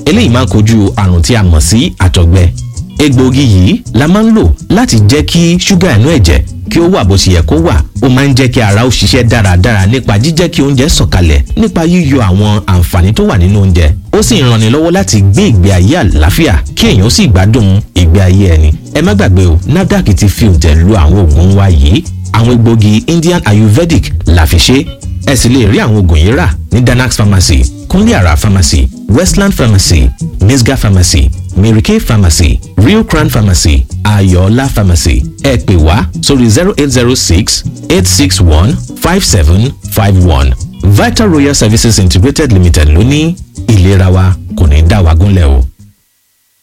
eléyìí máa ń kojú àrùn tí a mọ̀ sí àtọ̀gbẹ egbòogi yìí la máa ń lò láti jẹ́ kí ṣúgà inú ẹ̀jẹ̀ kí ó wà bó ṣe yẹ kó wà ó máa ń jẹ́ kí ara ó ṣiṣẹ́ dáradára nípa jíjẹ́ kí oúnjẹ sọ̀kalẹ̀ nípa yíyọ àwọn àǹfààní tó wà nínú oúnjẹ ó sì ń ranni lọ́wọ́ láti gbé ìgbé ayé àlàáfíà kí èèyàn ó sì gbádùn ìgbé ayé ẹni ẹ má gbàgbé o NAFDAC ti fi òǹtẹ̀ lu àwọn oògùn wa yìí àwọn egbòogi Indian Ayurvedic la fi ṣe ẹ sì lè rí àwọn oògùn yìí rà ní Danax Pharmacy Kúnlé Àrà Pharmacy Westland Pharmacy Misga Pharmacy Mary Kay Pharmacy Rio Crown Pharmacy Ayọ̀ọ́lá Pharmacy ẹ pè wá sórí zero eight zero six eight six one five seven five one Vital Royal Services Integrated Limited ló ní ìlera wa kò ní dá wa gúnlẹ̀ o.